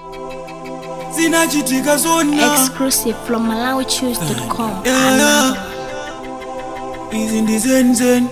zinachitika zona Exclusive from MalawiChoose.com. Yeah, yeah. izi ndizenzen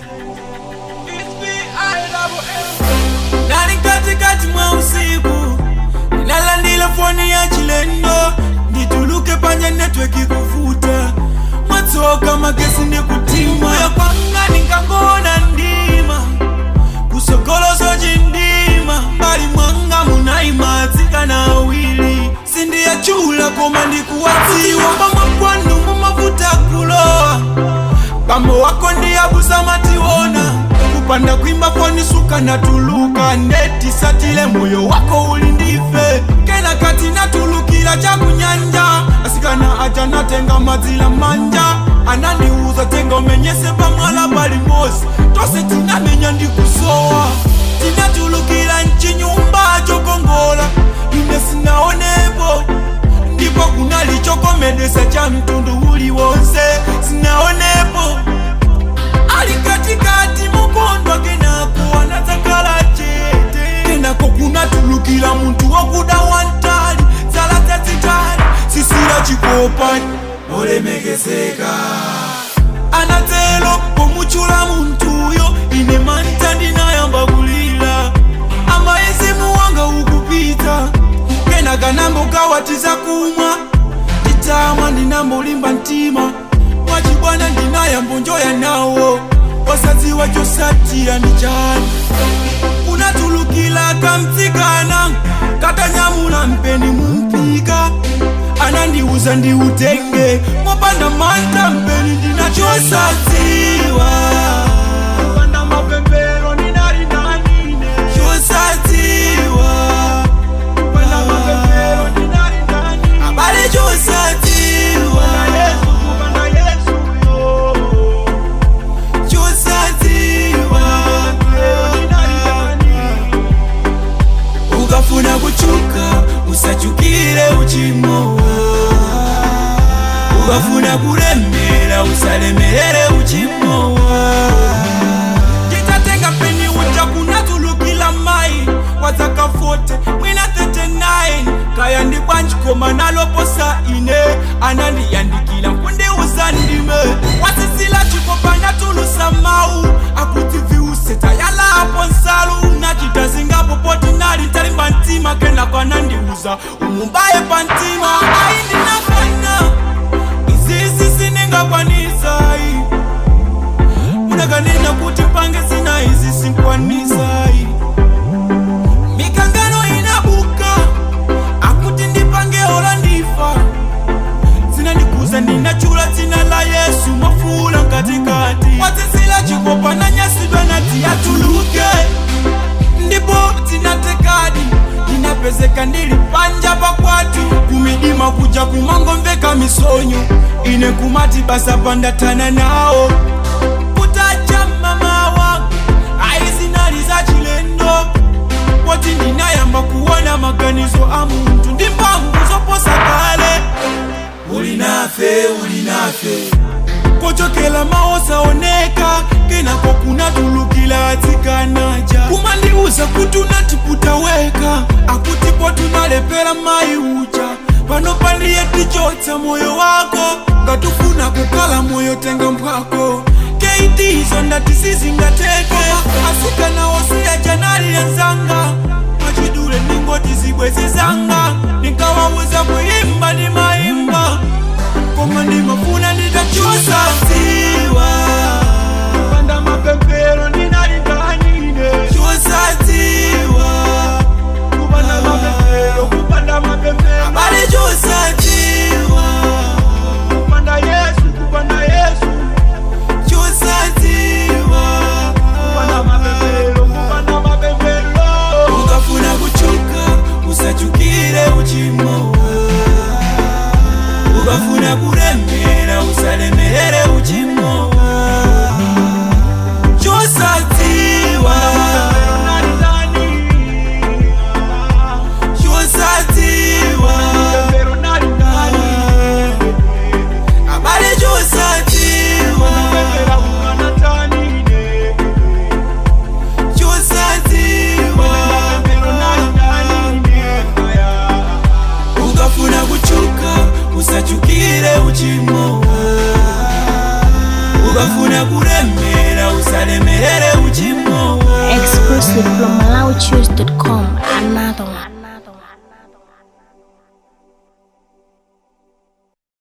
nali katikati mwa usiku ninalandila foni ya chilendo ndituluke panja netweki kuvuta mwatsoka magesi ndikutima yakwanga nikangona ndima kusokoloso chindima mbali mwanga munaimatsikana awili sindiyachula koma ndikuwadziwa pamwe kwanu mumavuta kulowa bambo wako ndiyabusa mationa kupanda kwimba fonisuka natuluka ndeti satile moyo wako uli ndife kena kati natulukila chakunyanja asikana aja natenga madzila manja anandiuza tenga umenyese pamwala pali mosi tose tinamenya ndikusowa tinatulukila nchinyumba chokongola ine sinaonepo ndipo kunalichokomedesa cha mtundu uli wonse sinaonepo ali katikati mukondwa kenako anatakala chete kenako kunatulukila muntu wokuda wantali tsala tsazitali sisila chikopani olemekezeka anatelo pomuchula muntuyo ine manta ndinayamba kulila amayezimu wanga ukupita kenaka nambokawatiza kumwa nditamwa ndinambolimba mtima mwachibwana ndinayambonjoya nawo wasadziwa chosatira ndi chani kunatulukila kamtsikana katanyamula mpeni mumpika anandiuza ndiutenge mopanda manta mpeni ndinachosadziwa Mopanda mapembero ndinali nanine. chosadziwa Mopanda mapembero ndinali nanine. abale chosadziwa chosadziwa ukafuna kuchuka usachukire uchimowa ukafuna kulemera usalemerere uchimowa nditatenga peni uja kunatulukila mai wadzaka 40 mwina 39 kaya ndikwanjikoma naloposa ine anandiyandikila nkundiuza ndime wasisila chikopa natulusa mau akuti viuseta yalapo nsalu nachita zingapopoti nali talimba ntima kenako anandiuza umumbaye pa ntima ayi ndinafana izizi siningakwanisai munakanena kuti pange zina izi sinkwanisai mikangano inabuka akuti ndipange ola ndifa zinandikuza ndinachula dzina la yesu mafula mkatikati wazizila chikopa nanyasidwa nati atuluke ndipo tinatekadi inapezeka ndili panja pakwatu kumidima kuja kumangomveka misonyo ine kumati basa pandatana nawo kutacha mama wangu aizinali za chilendo poti ndinayamba kuona maganizo a muntu ndi mphamvu zoposa kale uli nafe uli nafe kochokela maosaoneka kenako kunatulukila atsikanaja kumandiuza kuti unatiputa weka akutipo tunalepera mayi uja pano pandiye tichotsa moyo wako ngatufuna kukala moyo tenga mpwako keitizo ndati sizingateke asikana wosiya janali yanzanga machidule ningoti zibwezi zanga nikawawuza kuimba ni maimba koma ndimafuna nditachosa dziwa panda mapempero ndinalikanine chosadziwa kupanda mapempero kupanda mapempero abale chosadziwa kupanda yesu kupanda yesu chosadziwa kupanda mapempero kupanda mapempero ukafuna kuchuka usachukire uchimowa ukafuna kuremera usalemerere uchimowa chosadziwa chosadziwa abale chosadziwa chosadziwa uchimowa ukafuna kuremera usalemerere uchimowa Exclusive from MalawiChoose.com.